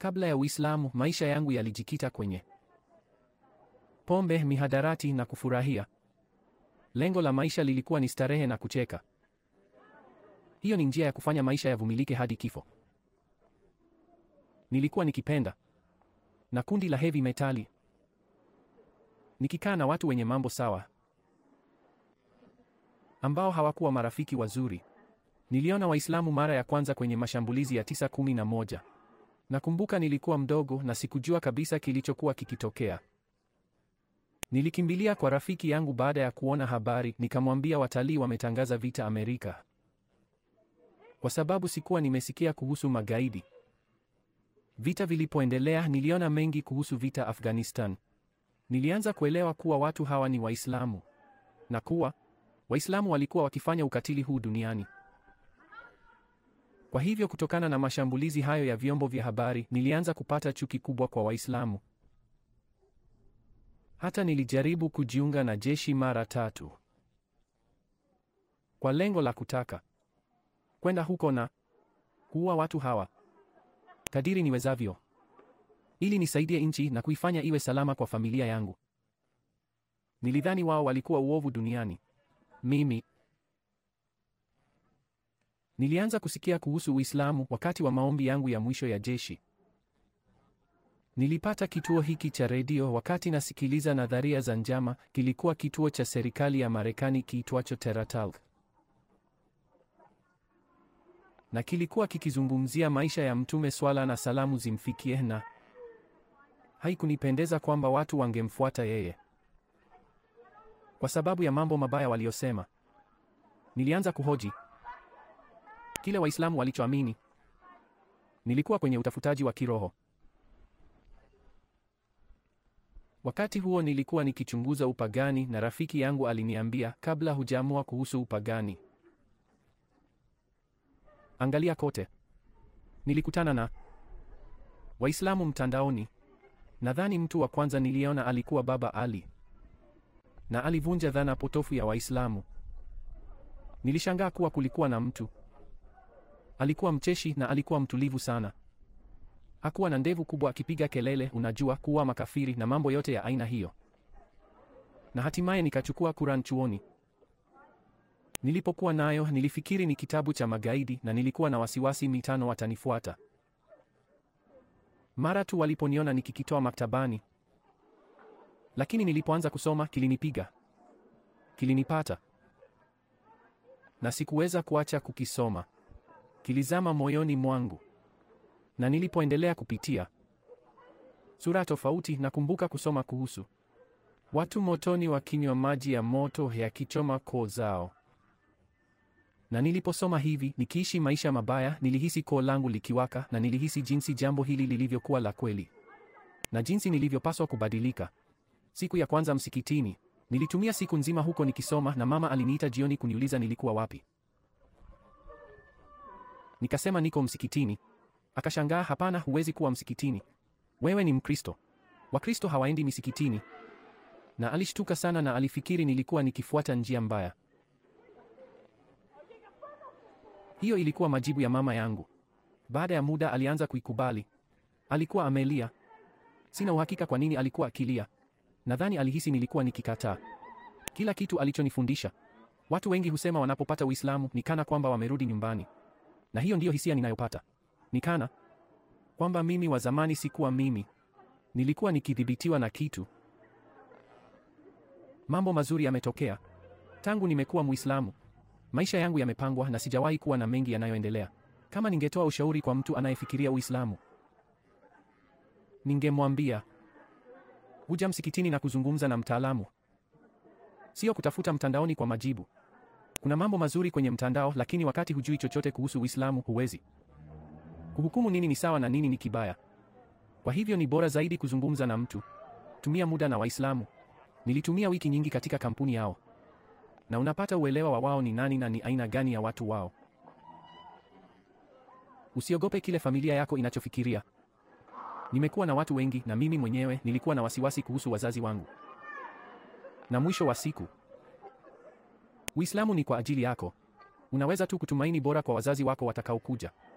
Kabla ya Uislamu, maisha yangu yalijikita kwenye pombe, mihadarati na kufurahia. Lengo la maisha lilikuwa ni starehe na kucheka. Hiyo ni njia ya kufanya maisha yavumilike hadi kifo. Nilikuwa nikipenda na kundi la heavy metali, nikikaa na watu wenye mambo sawa ambao hawakuwa marafiki wazuri. Niliona Waislamu mara ya kwanza kwenye mashambulizi ya tisa kumi na moja. Nakumbuka nilikuwa mdogo na sikujua kabisa kilichokuwa kikitokea. Nilikimbilia kwa rafiki yangu baada ya kuona habari, nikamwambia watalii wametangaza vita Amerika, kwa sababu sikuwa nimesikia kuhusu magaidi. Vita vilipoendelea, niliona mengi kuhusu vita Afghanistan. Nilianza kuelewa kuwa watu hawa ni Waislamu na kuwa Waislamu walikuwa wakifanya ukatili huu duniani. Kwa hivyo kutokana na mashambulizi hayo ya vyombo vya habari, nilianza kupata chuki kubwa kwa Waislamu. Hata nilijaribu kujiunga na jeshi mara tatu kwa lengo la kutaka kwenda huko na kuua watu hawa kadiri niwezavyo, ili nisaidie nchi na kuifanya iwe salama kwa familia yangu. Nilidhani wao walikuwa uovu duniani. Mimi nilianza kusikia kuhusu Uislamu wakati wa maombi yangu ya mwisho ya jeshi. Nilipata kituo hiki cha redio wakati nasikiliza nadharia za njama. Kilikuwa kituo cha serikali ya Marekani kiitwacho TerraTalk, na kilikuwa kikizungumzia maisha ya Mtume, swala na salamu zimfikie, na haikunipendeza kwamba watu wangemfuata yeye kwa sababu ya mambo mabaya waliyosema. Nilianza kuhoji kile Waislamu walichoamini. Nilikuwa kwenye utafutaji wa kiroho. Wakati huo nilikuwa nikichunguza upagani na rafiki yangu aliniambia, kabla hujaamua kuhusu upagani, angalia kote. Nilikutana na Waislamu mtandaoni. Nadhani mtu wa kwanza niliona alikuwa Baba Ali na alivunja dhana potofu ya Waislamu. Nilishangaa kuwa kulikuwa na mtu alikuwa mcheshi na alikuwa mtulivu sana. Hakuwa na ndevu kubwa akipiga kelele, unajua, kuwa makafiri na mambo yote ya aina hiyo. Na hatimaye nikachukua Quran chuoni. Nilipokuwa nayo nilifikiri ni kitabu cha magaidi na nilikuwa na wasiwasi mitano watanifuata. Mara tu waliponiona nikikitoa maktabani. Lakini nilipoanza kusoma kilinipiga. Kilinipata. Na sikuweza kuacha kukisoma. Kilizama moyoni mwangu. Na nilipoendelea kupitia sura tofauti, nakumbuka kusoma kuhusu watu motoni wakinywa maji ya moto yakichoma koo zao. Na niliposoma hivi, nikiishi maisha mabaya, nilihisi koo langu likiwaka, na nilihisi jinsi jambo hili lilivyokuwa la kweli na jinsi nilivyopaswa kubadilika. Siku ya kwanza msikitini, nilitumia siku nzima huko nikisoma, na mama aliniita jioni kuniuliza nilikuwa wapi. Nikasema niko msikitini. Akashangaa, hapana, huwezi kuwa msikitini, wewe ni Mkristo. Wakristo hawaendi misikitini. Na alishtuka sana na alifikiri nilikuwa nikifuata njia mbaya. Hiyo ilikuwa majibu ya mama yangu. Baada ya muda alianza kuikubali. Alikuwa amelia. Sina uhakika kwa nini alikuwa akilia. Nadhani alihisi nilikuwa nikikataa kila kitu alichonifundisha. Watu wengi husema wanapopata Uislamu ni kana kwamba wamerudi nyumbani, na hiyo ndiyo hisia ninayopata. Ni kana kwamba mimi wa zamani sikuwa mimi, nilikuwa nikidhibitiwa na kitu. Mambo mazuri yametokea tangu nimekuwa Muislamu. Maisha yangu yamepangwa na sijawahi kuwa na mengi yanayoendelea. Kama ningetoa ushauri kwa mtu anayefikiria Uislamu, ningemwambia huja msikitini na kuzungumza na mtaalamu, sio kutafuta mtandaoni kwa majibu. Kuna mambo mazuri kwenye mtandao, lakini wakati hujui chochote kuhusu Uislamu huwezi kuhukumu nini ni sawa na nini ni kibaya. Kwa hivyo ni bora zaidi kuzungumza na mtu. Tumia muda na Waislamu. Nilitumia wiki nyingi katika kampuni yao, na unapata uelewa wa wao ni nani na ni aina gani ya watu wao. Usiogope kile familia yako inachofikiria. Nimekuwa na watu wengi na mimi mwenyewe nilikuwa na wasiwasi kuhusu wazazi wangu. Na mwisho wa siku, Uislamu ni kwa ajili yako. Unaweza tu kutumaini bora kwa wazazi wako watakaokuja.